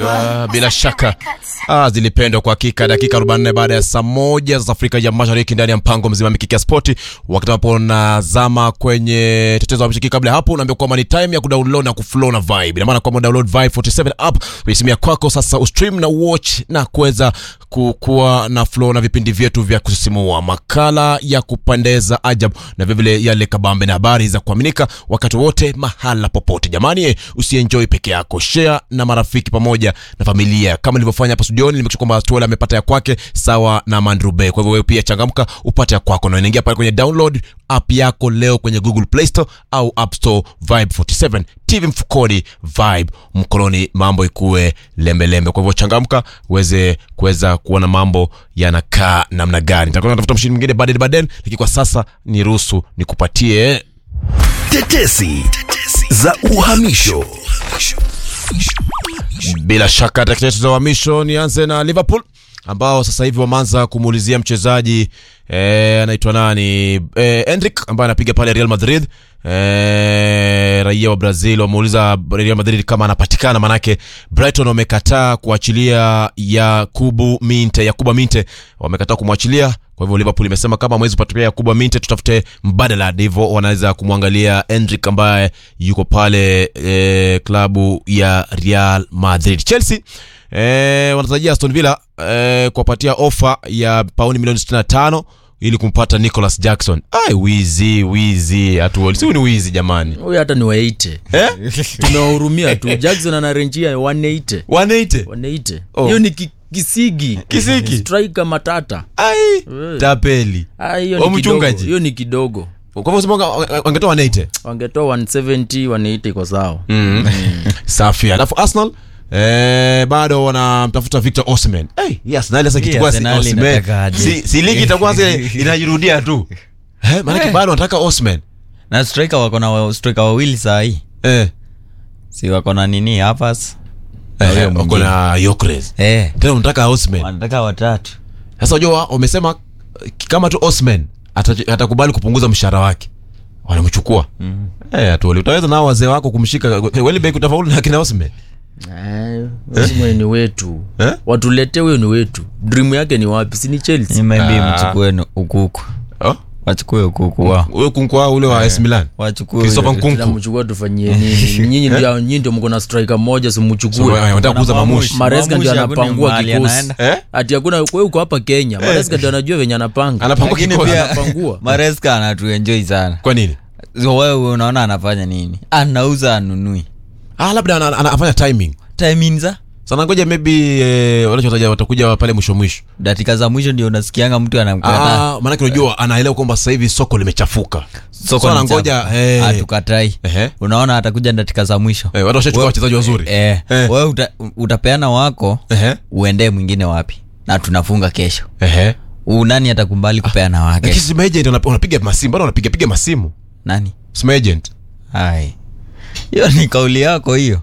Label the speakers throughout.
Speaker 1: Ah, bila shaka ah, zilipendwa kwa hakika. Dakika 44 baada ya saa moja za Afrika ya Mashariki ndani ya mpango mzima mikiki ya spoti, wakati ambapo nazama kwenye tetezo la mshiki. Kabla ya hapo, unaambia kwamba ni time ya kudownload na kuflow na vibe. Ina maana kwamba download Vibe 47 app kwenye simu ya kwako sasa, ustream na watch na kuweza kuwa na flow na vipindi vyetu vya kusisimua, makala ya kupendeza ajabu, na vilevile yale kabambe na habari za kuaminika wakati wote mahala popote. Jamani, eh, usienjoy peke yako, share na marafiki pamoja na familia, kama nilivyofanya hapa studioni. Nimekisha kwamba Tuela amepata ya kwake sawa na Mandrube. Kwa hivyo wewe pia changamka upate ya kwako, na unaingia pale kwenye download app yako leo kwenye Google Play Store au App Store. Vibe 47 TV mfukoni, Vibe mkononi, mambo ikuwe lembelembe. Kwa hivyo changamka uweze kuweza kuona mambo yanakaa namna gani. Nitakuwa natafuta mshindi mwingine baadaye baadaye, lakini kwa sasa niruhusu nikupatie
Speaker 2: Tetesi za uhamisho.
Speaker 1: bila shaka takitetu za uhamisho. Nianze na Liverpool ambao sasa hivi wameanza kumuulizia mchezaji eh, anaitwa nani eh, Endrick ambaye anapiga pale Real Madrid eh, raia wa Brazil. Wameuliza Real Madrid kama anapatikana, manake Brighton wamekataa kuachilia Yakubu Minte, Yakuba Minte wamekataa kumwachilia. Kwa hivyo Liverpool imesema kama mwezi kupatupia Yakuba Minte, tutafute mbadala. Ndivyo wanaweza kumwangalia Endrick ambaye yuko pale eh, klabu ya Real Madrid. Chelsea eh, wanatarajia Aston Villa eh, kuwapatia ofa ya pauni milioni 65 ili kumpata Nicholas Jackson. Ai, wizi wizi, hatu si ni wizi jamani,
Speaker 3: huyu hata ni waite
Speaker 1: eh?
Speaker 3: tunawahurumia tu jackson anarenjia 180
Speaker 1: 180
Speaker 3: 180
Speaker 1: Oh.
Speaker 3: hiyo ni ki, kisigi
Speaker 1: Kisigi?
Speaker 3: striker matata
Speaker 1: ai
Speaker 3: Eh.
Speaker 1: tapeli.
Speaker 3: Ah, hiyo
Speaker 1: Wa
Speaker 3: ni kidogo
Speaker 1: mchungaji?
Speaker 3: hiyo ni kidogo
Speaker 1: Kwa hivyo sema wanga- wangetoa 180
Speaker 3: wangetoa 170 180 iko sawa
Speaker 1: mm. safi. Alafu Arsenal Eh, bado wanamtafuta Victor Osimhen. Hey, yes, Arsenal sasa kichukua si
Speaker 4: Arsenal
Speaker 1: Osimhen.
Speaker 4: inataka aje.
Speaker 1: Si, si ligi itakuwa sasa inajirudia tu. Eh, maana
Speaker 4: Eh.
Speaker 1: bado wanataka Osimhen.
Speaker 4: na striker wako na wa- striker wawili saa hii
Speaker 1: Eh.
Speaker 4: si wako na nini hapas Na huyo
Speaker 1: Eh, wako
Speaker 4: mwingine.
Speaker 1: na Yokres.
Speaker 4: eh,
Speaker 1: Tena unataka Osimhen.
Speaker 4: wanataka watatu
Speaker 1: Sasa unajua wamesema eh, kama tu Osman ata- atakubali kupunguza mshahara wake wanamchukua. Mm. Eh, atuoli utaweza nao wazee wako kumshika Welbeck utafaulu na kina Osman.
Speaker 3: Eh, Osimhen ni wetu
Speaker 1: Eh?
Speaker 3: watuletee huyo ni wetu dream yake ni wapi si ni chelsea
Speaker 4: nimeambi
Speaker 1: Ah.
Speaker 4: mchukue nu- ukuku
Speaker 1: Oh?
Speaker 4: wachukue ukuku wao
Speaker 1: Wewe kunkwa ule wa AS Milan.
Speaker 4: wachukue
Speaker 1: Christopher
Speaker 4: huyo.
Speaker 1: Nkunku.
Speaker 3: tunamchukua tufanyie nini nyinyi ndio nyinyi ndio mko na striker moja
Speaker 1: So,
Speaker 3: simchukue
Speaker 1: eh, wanataka kuuza mamushi.
Speaker 3: Maresca ndio
Speaker 4: Mamushi hakuna
Speaker 3: anapangua
Speaker 4: mahali
Speaker 3: kikosi.
Speaker 4: anaenda.
Speaker 1: Eh?
Speaker 3: ati hakuna wewe uko hapa kenya Maresca ndio anajua venye anapanga
Speaker 1: Anapangua
Speaker 4: lakini
Speaker 1: kikosi.
Speaker 4: pia
Speaker 3: Anapangua.
Speaker 4: mareska anatuenjoi sana
Speaker 1: Kwa nini?
Speaker 4: so wewe unaona anafanya nini anauza anunui
Speaker 1: Ah, labda ana- ana- anafanya timing.
Speaker 4: timinza
Speaker 1: Sana ngoja maybe eh, wanachotaja watakuja pale mwisho mwisho.
Speaker 4: dakika za mwisho ndio unasikianga mtu anamkataa
Speaker 1: Ah, maana unajua anaelewa kwamba sasa hivi soko limechafuka.
Speaker 4: Soko
Speaker 1: So,
Speaker 4: ni
Speaker 1: anangoja
Speaker 4: chafu.
Speaker 1: eh.
Speaker 4: hatukatai
Speaker 1: Ehe.
Speaker 4: unaona atakuja dakika za mwisho
Speaker 1: Eh, watu washachukua
Speaker 4: Wewe-
Speaker 1: wachezaji wazuri.
Speaker 4: eh,
Speaker 1: Eh.
Speaker 4: wewe uta, utapeana wako
Speaker 1: Ehe.
Speaker 4: uendee mwingine wapi na tunafunga kesho
Speaker 1: Ehe.
Speaker 4: Huu nani atakumbali kupeana wake
Speaker 1: Lakini si agent wanap- wanapiga masimu, bado wanapiga piga masimu.
Speaker 4: nani
Speaker 1: Sim agent.
Speaker 4: ai hiyo ni kauli yako hiyo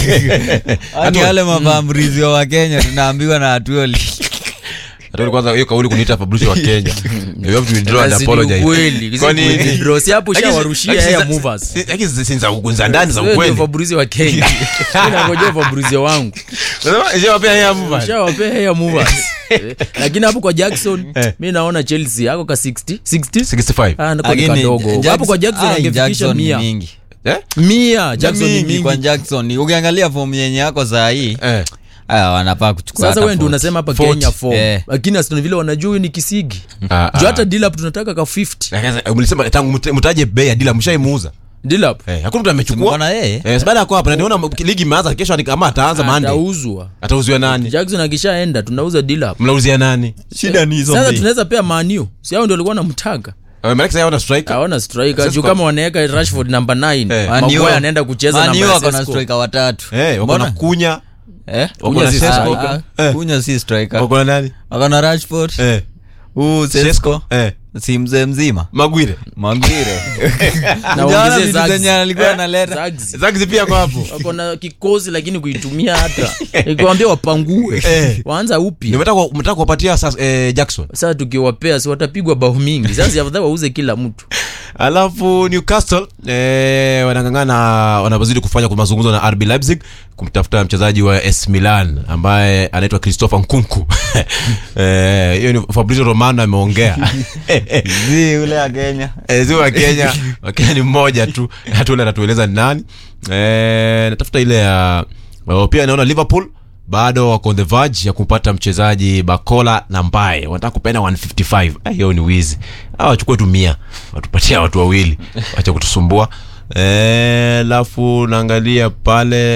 Speaker 4: ani
Speaker 1: Hatu-
Speaker 4: wale mavamrizi wa wakenya tunaambiwa na hatuoli
Speaker 1: Hata kwanza hiyo kauli kuniita Fabrice wa Kenya. You have to withdraw and
Speaker 3: Basi ni
Speaker 1: apologize.
Speaker 3: ukweli.
Speaker 1: Kwani-
Speaker 3: Si withdraw. Si hapo
Speaker 1: Lakini-
Speaker 3: ushawarushia
Speaker 1: lakini
Speaker 3: air
Speaker 1: si-
Speaker 3: movers.
Speaker 1: si- Lakini si si za za ndani za
Speaker 3: Wewe ndio
Speaker 1: ukweli.
Speaker 3: Fabrice wa Kenya. Mimi nangojea Fabrice wangu.
Speaker 1: Unasema je wapea haya mva.
Speaker 3: Shawapea air movers. Eh, Lakini hapo kwa Jackson
Speaker 1: Eh.
Speaker 3: mi naona Chelsea ako ka 60 60
Speaker 1: 65.
Speaker 3: Ah, nako ni
Speaker 4: Lakini
Speaker 3: kadogo
Speaker 4: Jackson-
Speaker 3: hapo kwa Jackson
Speaker 4: ai,
Speaker 3: angefikisha
Speaker 4: Jackson ni
Speaker 3: mia
Speaker 4: mingi
Speaker 1: Eh?
Speaker 3: mia Jackson ni
Speaker 4: mingi kwa
Speaker 3: mingi
Speaker 4: jackson ukiangalia fomu yenye yako saa hii
Speaker 1: Eh.
Speaker 4: aya wanafaa kuchukua
Speaker 3: sasa
Speaker 4: hata
Speaker 3: wewe ndio
Speaker 4: 40.
Speaker 3: unasema hapa
Speaker 1: 40.
Speaker 3: Kenya form
Speaker 4: Eh.
Speaker 3: lakini Aston Villa wanajua huyu ni kisigi
Speaker 1: Ah,
Speaker 3: juu
Speaker 1: ah.
Speaker 3: hata Dilap tunataka ka 50
Speaker 1: Lakini mlisema tangu mte- mtaje bei ya dila mshaimuuza.
Speaker 3: Dilap
Speaker 1: Eh, hakuna mtu
Speaker 4: Tuko
Speaker 1: amechukua.
Speaker 4: na yeye
Speaker 1: Eh, sababu yako hapa na niona ligi imeanza kesho ni kama ataanza Monday.
Speaker 3: atauzwa
Speaker 1: Atauziwa nani?
Speaker 3: Jackson akishaenda tunauza Dilap
Speaker 1: Mnauzia nani?
Speaker 4: shida ni hizo
Speaker 3: sasa
Speaker 4: mbili.
Speaker 3: tunaweza pea maniu si hao ndio walikuwa namtaka
Speaker 1: Eh, Maana sasa wana striker.
Speaker 3: hawana striker
Speaker 1: Sasa
Speaker 3: juu
Speaker 1: kwa-
Speaker 3: kama wanaweka Rashford number 9
Speaker 1: Eh.
Speaker 4: Man U-
Speaker 3: Maguire anaenda kucheza
Speaker 4: Man
Speaker 3: namba
Speaker 4: U
Speaker 3: ya
Speaker 4: wako na
Speaker 3: Sesko.
Speaker 4: striker watatu
Speaker 1: Eh, wako na
Speaker 4: Mbona?
Speaker 1: kunya.
Speaker 4: Eh?
Speaker 1: Wako na
Speaker 3: si
Speaker 1: Sesko.
Speaker 3: striker.
Speaker 1: Eh.
Speaker 4: kunya si striker
Speaker 1: Wako na nani?
Speaker 4: wako na rashford
Speaker 1: Eh.
Speaker 4: huu sesko
Speaker 1: Eh.
Speaker 4: si mzee mzima
Speaker 1: Magwire.
Speaker 4: magire
Speaker 3: na
Speaker 4: Ujaona
Speaker 3: waongezee
Speaker 4: vitu
Speaker 3: Zags.
Speaker 4: zenye alikuwa
Speaker 3: Eh,
Speaker 4: analeta?
Speaker 3: Zags.
Speaker 1: Zags pia kwa hapo.
Speaker 3: wako na kikosi lakini kuitumia hata nikiwambia wapangue
Speaker 1: Eh.
Speaker 3: waanza upya
Speaker 1: Nimetaka mtaka kuwapatia sasa eh, Jackson.
Speaker 3: sasa tukiwapea si watapigwa bao mingi sasa afadhali wauze kila mtu
Speaker 1: alafu newcastle eh, wanangangana wanazidi kufanya kwa mazungumzo na rb leipzig kumtafuta mchezaji wa s milan ambaye anaitwa christopher nkunku Eh, hiyo ni fabrizio romano ameongea
Speaker 4: zi ule ya kenya
Speaker 1: Eh, si wa kenya wakenya ni mmoja tu hata ule anatueleza ni nani eh, natafuta ile ya oh, pia naona liverpool bado wako on the verge ya kupata mchezaji bakola na mbaye wanataka kupenda 155 Ah, hiyo ni wizi Hawa wachukue tu mia watupatia watu wawili wacha kutusumbua Eh, alafu naangalia pale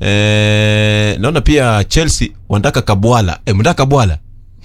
Speaker 1: eh, naona pia chelsea wanataka kabwala eh, mnataka kabwala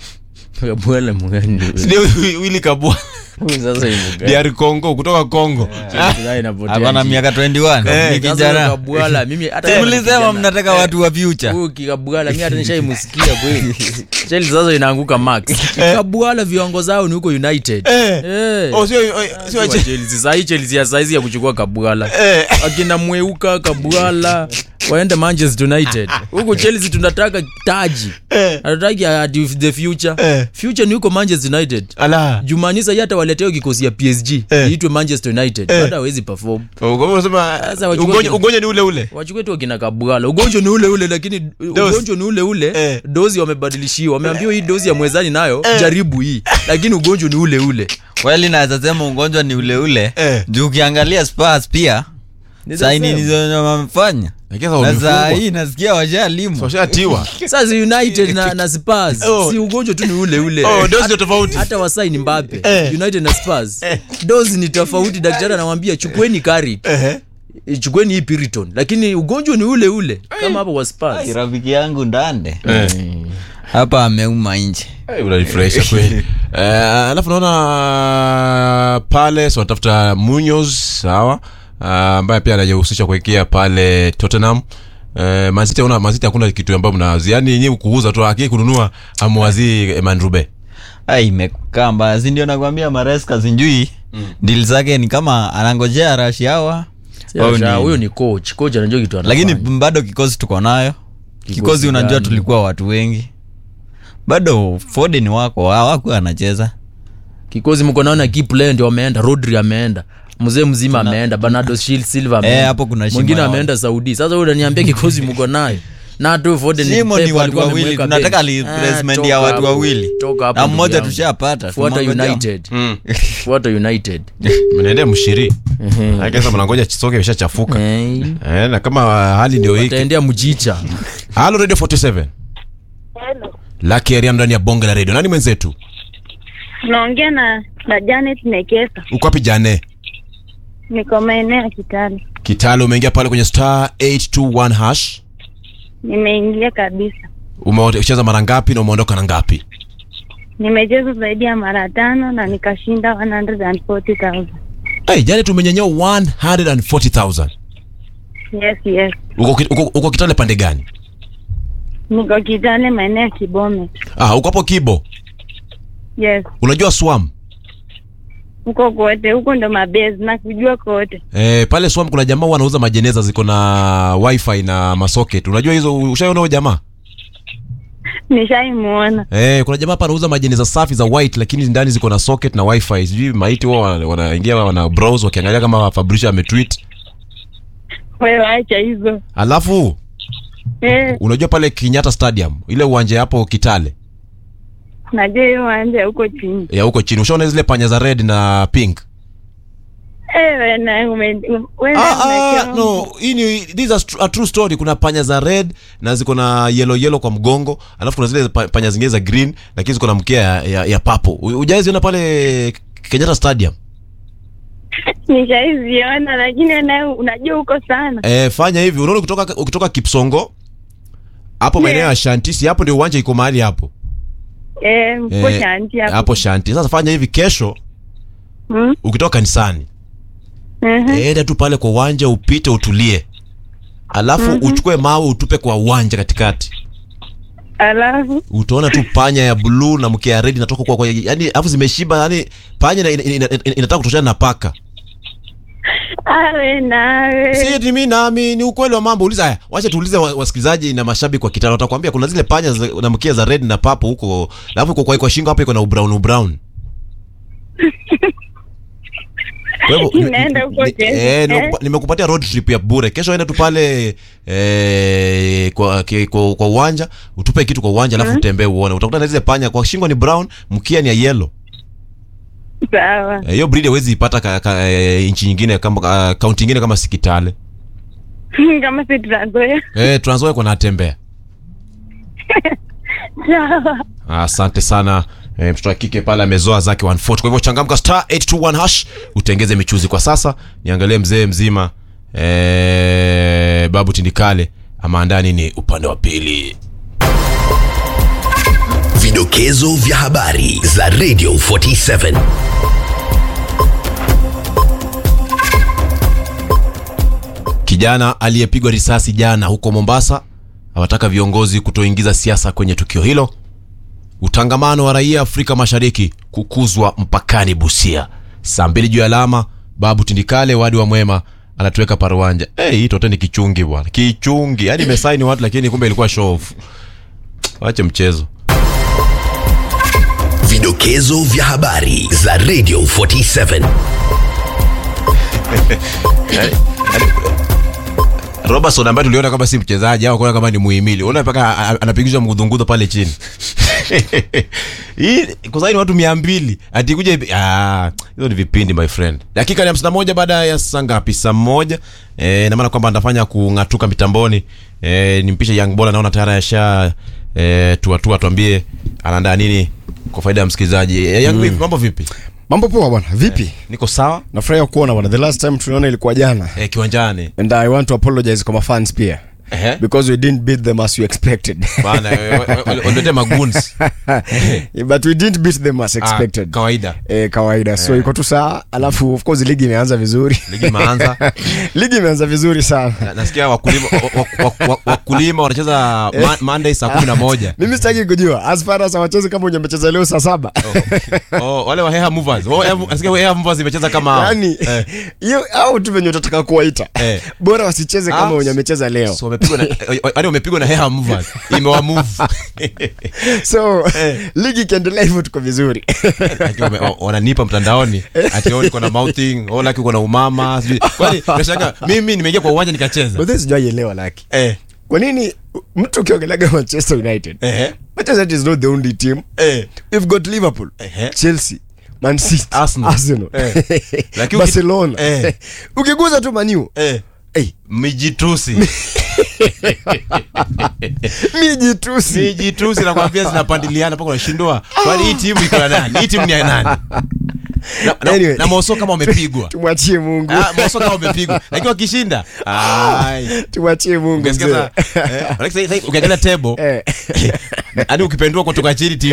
Speaker 3: bwele mgani
Speaker 1: Ndio, wili kabwala
Speaker 3: Huyu sasa ni mgani?
Speaker 1: DR Congo kutoka Congo
Speaker 3: Sasa inapotea
Speaker 4: hapana
Speaker 3: njia.
Speaker 4: miaka 21
Speaker 1: Eh,
Speaker 4: ni
Speaker 3: Sasa
Speaker 4: kijana
Speaker 3: Kabwala, mimi hata kama ni
Speaker 4: mlisema
Speaker 3: kijana,
Speaker 4: mnataka watu wa future
Speaker 3: huyu kikabwala mi hata nishaimusikia kweli cheli sasa inaanguka max kabwala viwango zao ni huko united
Speaker 1: Eh.
Speaker 3: Eh.
Speaker 1: Oh, sio oh, sio
Speaker 3: Wa Chelsea. Sahii Chelsea ya saizi ya kuchukua kabwala
Speaker 1: Eh.
Speaker 3: akina mweuka kabwala waende manchester united huku chelsea tunataka taji hatutaki ati the future
Speaker 1: Eh.
Speaker 3: future ni huko manchester united
Speaker 1: ala
Speaker 3: jumanisa hii hata waleteo kikosi ya psg
Speaker 1: Eh.
Speaker 3: iitwe manchester united hata hawezi perform
Speaker 1: Oh, kwa hivyo unasema
Speaker 3: Sasa wachukue
Speaker 1: ugonjwa
Speaker 3: kina-
Speaker 1: ugonjwa ni ule ule
Speaker 3: wachukue tu akina kabwala ugonjwa ni ule ule lakini ugonjwa ni ule ule
Speaker 1: Eh.
Speaker 3: dozi wamebadilishiwa wameambiwa hii dozi ya mwezani nayo jaribu hii lakini ugonjwa ni ule ule
Speaker 4: kweli naweza sema ugonjwa ni ule ule
Speaker 1: Eh.
Speaker 4: juu ukiangalia Spurs pia
Speaker 3: Ni the
Speaker 4: saini
Speaker 3: same.
Speaker 4: nizo wamefanya
Speaker 1: Lakini sasa
Speaker 4: na saa
Speaker 1: wamefungwa.
Speaker 4: hii nasikia washalimwa
Speaker 1: washatiwa
Speaker 3: sasa united na, na spurs
Speaker 1: Oh.
Speaker 3: si ugonjwa tu ni ule ule
Speaker 1: oh dozi ndio tofauti
Speaker 3: hata wasai ni mbape
Speaker 1: Eh.
Speaker 3: united na spurs dozi ni tofauti daktari anawambia chukueni kari
Speaker 1: ehe
Speaker 3: chukueni hii piriton lakini ugonjwa ni ule ule kama hapo wa spurs
Speaker 4: rafiki yangu ndande
Speaker 1: eh
Speaker 4: hapa ameuma nje
Speaker 1: Eh, unanifurahisha kweli Eh, alafu naona pale so wanatafuta Munoz sawa Ah, ambaye pia anajihusisha kuwekea pale Tottenham Eh, Man City una Man City hakuna kitu ambayo mnawazi yani yenyewe kuuza tu akii kununua amwazii Eman Rube
Speaker 4: ai imekaa mbaya si ndio nakwambia mareska sinjui mm. dil zake ni kama anangojea rashi hawa au
Speaker 3: Sasa,
Speaker 4: ni-
Speaker 3: huyo ni coach coach anajua kitu anafanya.
Speaker 4: lakini bado kikosi tuko nayo kikosi unajua
Speaker 3: gani?
Speaker 4: tulikuwa watu wengi bado foden wako hawakuwa anacheza
Speaker 3: kikosi mko naona key player ndio ameenda rodri ameenda mzee mzima ameenda bernardo Sil- silva ameenda.
Speaker 4: Eh, hapo kuna shimo
Speaker 3: mwingine
Speaker 4: ya
Speaker 3: ameenda saudi sasa huyo unaniambia kikosi mko nayo na tu foden
Speaker 4: Simo
Speaker 3: Pep
Speaker 4: ni watu
Speaker 3: alikuwa
Speaker 4: wawili
Speaker 3: amemweka
Speaker 4: tunataka
Speaker 3: bench.
Speaker 4: replacement
Speaker 3: Ah,
Speaker 4: ya
Speaker 3: toka
Speaker 4: watu
Speaker 3: hapo.
Speaker 4: wawili
Speaker 3: Toka hapo
Speaker 4: na
Speaker 3: ndugu
Speaker 4: mmoja
Speaker 3: yangu.
Speaker 4: tushapata
Speaker 3: fuata
Speaker 4: tunamngojea.
Speaker 3: united
Speaker 1: Mm.
Speaker 3: fuata united
Speaker 1: mnaendea mshiri akisa mnangoja chisoke imeshachafuka
Speaker 3: Eh,
Speaker 1: eh, na kama hali ndio hiki
Speaker 3: taendea mjicha
Speaker 1: halo radio 47
Speaker 5: Hello.
Speaker 1: laki area ndani ya bonge la radio nani mwenzetu
Speaker 5: Naongea na na Janet Nekesa.
Speaker 1: uko wapi jane
Speaker 5: Niko maeneo ya Kitale.
Speaker 1: kitale umeingia pale kwenye star 821 hash
Speaker 5: Nimeingia kabisa.
Speaker 1: umecheza mara ngapi na umeondoka na ngapi
Speaker 5: Nimecheza zaidi ya mara tano na nikashinda 140,000.
Speaker 1: hey, jane tumenyenyea 140000
Speaker 5: Yes, yes.
Speaker 1: uko, ki- uko, uko kitale pande gani
Speaker 5: Niko Kitale maeneo ya Kibome.
Speaker 1: ah, uko hapo kibo
Speaker 5: Yes.
Speaker 1: unajua swam
Speaker 5: Huko kote, huko ndo mabezi na kujua kote.
Speaker 1: Eh, pale swam kuna jamaa huwa anauza majeneza ziko na wifi na masocket unajua hizo ushaiona huyo jamaa
Speaker 5: Nishaimuona.
Speaker 1: Eh, kuna jamaa hapa anauza majeneza safi za white lakini ndani ziko na socket na wifi sijui maiti wao wana- wanaingia wana browse wakiangalia kama Fabricio ametweet
Speaker 5: Wewe acha hizo.
Speaker 1: alafu
Speaker 5: Eh,
Speaker 1: unajua pale Kenyatta Stadium ile uwanja hapo Kitale
Speaker 5: najua hiyo wanja huko chini.
Speaker 1: ya huko chini ushaona zile panya za red na pink
Speaker 5: Eh, wewe na ume wewe
Speaker 1: ah, ah,
Speaker 5: umechoma.
Speaker 1: no hii ni this is a, tr- a true story kuna panya za red na ziko na yellow yellow kwa mgongo alafu kuna zile pa- panya zingine za green lakini ziko na mkia ya, ya, ya papo ujaiziona pale Kenyatta Stadium
Speaker 5: Nishaiziona lakini naye unajua huko sana.
Speaker 1: Eh, fanya hivi unaona ukitoka ukitoka Kipsongo hapo
Speaker 5: Yeah.
Speaker 1: maeneo ya Shantisi hapo ndio uwanja iko mahali hapo
Speaker 5: Eh, mko
Speaker 1: Eh,
Speaker 5: shanti hapo.
Speaker 1: hapo Shanti sasa fanya hivi kesho
Speaker 5: Hmm?
Speaker 1: ukitoka kanisani
Speaker 5: Mhm.
Speaker 1: enda tu pale kwa uwanja upite utulie alafu uchukue mawe utupe kwa uwanja katikati
Speaker 5: Alafu
Speaker 1: utaona tu panya ya bluu na mkia ya red inatoka kwa, kwa yani alafu zimeshiba yani panya ina- ina- ina- ina- inataka kutoshana na paka
Speaker 5: awe nawe.
Speaker 1: si eti mimi nami ni ukweli wa mambo uliza haya wacha tuulize wa- wasikilizaji na mashabiki wa kitano watakwambia kuna zile panya za, na mkia za red na papo huko alafu kwa, kwa, kwa shingo hapo iko na ubrown ubrown Kwa hivyo, ni-
Speaker 5: Inaenda huko
Speaker 1: ni-
Speaker 5: Chelsea.
Speaker 1: eh,
Speaker 5: Eh.
Speaker 1: nimekupa- nimekupatia road trip ya bure kesho enda tu pale eh, kwa, ki- kwa, kwa uwanja utupe kitu kwa uwanja alafu utembee uone utakuta na zile panya kwa shingo ni brown mkia ni ya yellow
Speaker 5: Sawa.
Speaker 1: Eh, hiyo breed hawezi ipata ka, ka, eh, nchi nyingine kama uh, kaunti nyingine kama Sikitale
Speaker 5: Kama si Trans-Nzoia.
Speaker 1: eh, Trans Nzoia kuna atembea
Speaker 5: Sawa.
Speaker 1: asante sana eh, mtoto wa kike pale amezoa zake 140 kwa hivyo changamka star 821 hash utengeze michuzi kwa sasa niangalie mzee mzima eh, babu tindikale ameandaa nini upande wa pili
Speaker 2: Vidokezo vya habari za Radio 47.
Speaker 1: kijana aliyepigwa risasi jana huko mombasa awataka viongozi kutoingiza siasa kwenye tukio hilo utangamano wa raia afrika mashariki kukuzwa mpakani busia saa mbili juu ya alama babu tindikale wadi wa mwema anatuweka paruanja hey, hii tote ni kichungi bwana kichungi yaani imesaini watu lakini kumbe ilikuwa show off wache mchezo
Speaker 2: Vidokezo vya habari za Radio 47.
Speaker 1: robertson ambaye tuliona kama si mchezaji au kuona kama ni muhimili unaona mpaka a- a- anapigishwa mgudhungudho pale chini hii kusaini watu mia mbili atikuja ah, hizo ni vipindi my friend dakika ni hamsini na moja baada ya saa ngapi saa moja e, namaana kwamba anafanya kung'atuka mitamboni e, nimpishe young bola naona tayari asha e, tuatua tuambie anaandaa nini kwa faida ya msikilizaji e, young mm. mambo vipi
Speaker 6: mambo poa bwana vipi
Speaker 1: niko sawa
Speaker 6: nafurahia kuona bwana the last time tuliona ilikuwa jana
Speaker 1: e, kiwanjani
Speaker 6: and i want to apologize kwa mafans pia
Speaker 1: Ehe.
Speaker 6: because we didn't beat them as you expected
Speaker 1: bana walete maguns
Speaker 6: but we didn't beat them as expected
Speaker 1: Ah, kawaida
Speaker 6: eh, kawaida so iko tu saa alafu of course ligi imeanza vizuri
Speaker 1: ligi imeanza
Speaker 6: ligi imeanza vizuri sana
Speaker 1: Na- nasikia wakulima wa- wa- wa- wakulima wanacheza ma- monday saa kumi na moja
Speaker 6: mimi sitaki kujua as far as hawachezi kama wenye amecheza leo saa saba
Speaker 1: oh, wale wa Heha movers Wao Heha- nasikia Heha movers imecheza kama
Speaker 6: yani
Speaker 1: eh,
Speaker 6: hiyo au tu venye utataka kuwaita
Speaker 1: Eh.
Speaker 6: bora wasicheze kama
Speaker 1: Ah,
Speaker 6: wenye amecheza leo
Speaker 1: so wamepigwa na yani wamepigwa na Heha movers imewa move
Speaker 6: so ligi ikiendelea hivyo tuko vizuri
Speaker 1: Ati wame- wa- wananipa mtandaoni ati oh, niko na mouthing oh, laki uko na umama sijui kwani unashangaa mimi nimeingia kwa uwanja nikacheza
Speaker 6: but this sijaielewa laki
Speaker 1: eh
Speaker 6: kwa nini mtu ukiongelaga manchester united
Speaker 1: eh
Speaker 6: manchester United is not the only team
Speaker 1: eh
Speaker 6: we've got liverpool
Speaker 1: Ehe.
Speaker 6: chelsea man city
Speaker 1: Arsenal.
Speaker 6: arsenal
Speaker 1: Eh. Lakini uki-
Speaker 6: barcelona
Speaker 1: Eh.
Speaker 6: ukiguza tu maniu
Speaker 1: eh
Speaker 6: hey,
Speaker 1: mijitusi
Speaker 6: mijitusi
Speaker 1: mijitusi nakwambia zinapandiliana mpaka unashindwa kwani hii timu iko na nani hii timu ni ya nani na, na,
Speaker 6: Anyway.
Speaker 1: na moso kama wamepigwa
Speaker 6: tumwachie mungu
Speaker 1: Ah, moso kama wamepigwa lakini wakishinda ai
Speaker 6: tumwachie mungu
Speaker 1: Ungesikia
Speaker 6: mzee.
Speaker 1: sasa, eh, like sasa- sasa ukiangalia table
Speaker 6: Eh.
Speaker 1: hadi ukipendua kutoka chini